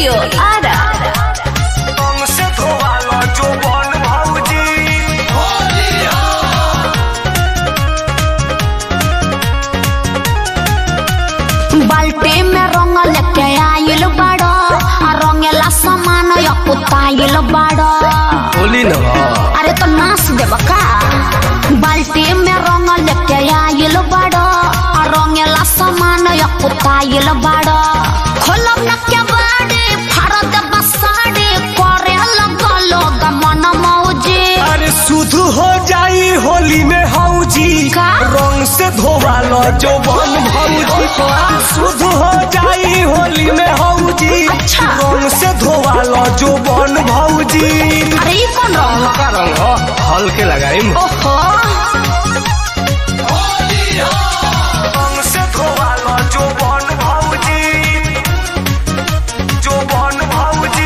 Studio Ara हमसे धोवालो जो बन भौजी बाल्टी में रंग लेके आइल बाड़ो आ रंगेला सामान यकुताइल बाड़ो होली न अरे तो नाच देब का बाल्टी में रंग लेके आइल बाड़ो आ रंगेला सामान यकुताइल बाड़ो खोलब न के बाड़ी फाड़ देब साड़ी करे लगलो गमन मौजी अरे शुद्ध हो जाई होली में हौजी का? रंग से धोवालो जो बन भौजी शुद्ध हो जाई होली में हौजी अच्छा। रंग से धोवालो जो बन भौजी अरे ये कौन रंग का रंग हो हल्के लगाई ओहो रंग से धोवालो जो बन भौजी जो बन भौजी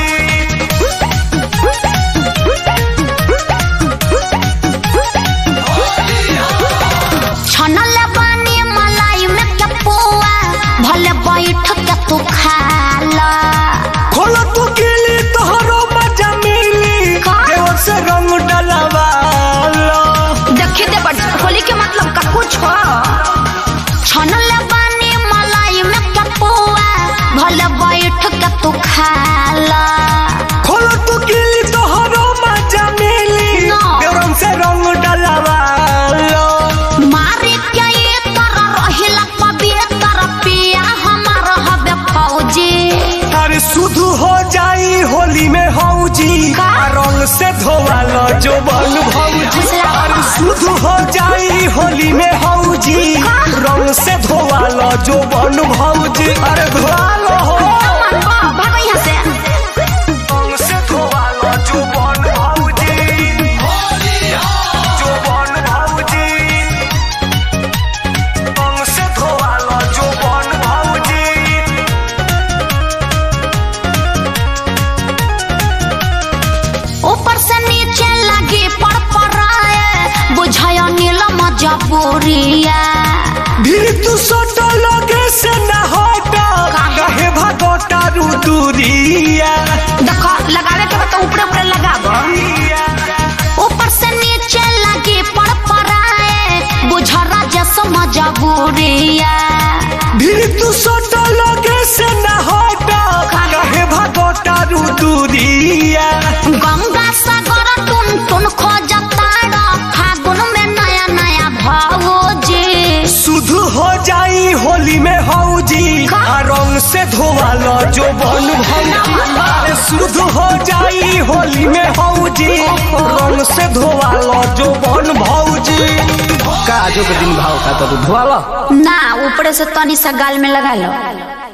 छनल बानी मलाई में के पुआ भले बैठ के तू खा ला खोलो तू गिली तोहरो मजा मिली का? देवर से रंग डलवालो देखी दे बड़ होली के मतलब का कुछ हो छनल बानी मलाई में के पुआ भले बैठ के तू खा ला खोलो तू गिली तोहरो मजा मिली ना। देवर से रंग डलवालो मारे के ये तरह रहिला पवित्र पिया हमार हबे फौजी अरे शुद्ध हो जाई होली में हौजी का? आ रंग से धोवालो जो बन भौजी अरे शुद्ध हो जाई होली में हौजी का? रंग से धोवालो जो बन भौजी अरे धोवालो हो अमन बा भागो यहाँ से रंग से धोवालो जो बन भौजी जो बन भौजी रंग से धोवालो जो बन भौजी ऊपर से नीचे लगी पर पराए बुझाय नील मजबूरिया भी तू सोटो लगे से न हटो कहे भगोटा रू दूरिया देखो लगावे के तो ऊपर ऊपर लगाबो ऊपर से नीचे लगी पर पराए बुझरा जैसो मजबूरिया भी तू सोटो लगे से न हटो कहे भगोटा रू दूरिया गंगा सागर टुन टुन खोजता फागुन में नया नया भौजी शुद्ध हो जाई होली में हौजी का? आ रंग से धोवालो जो बन भौजी अरे शुद्ध हो जाई होली में हौजी रंग से धोवालो जो बन भौजी का जो के दिन भाव का तो धोवालो ना ऊपर से तनी सा गाल में लगा लो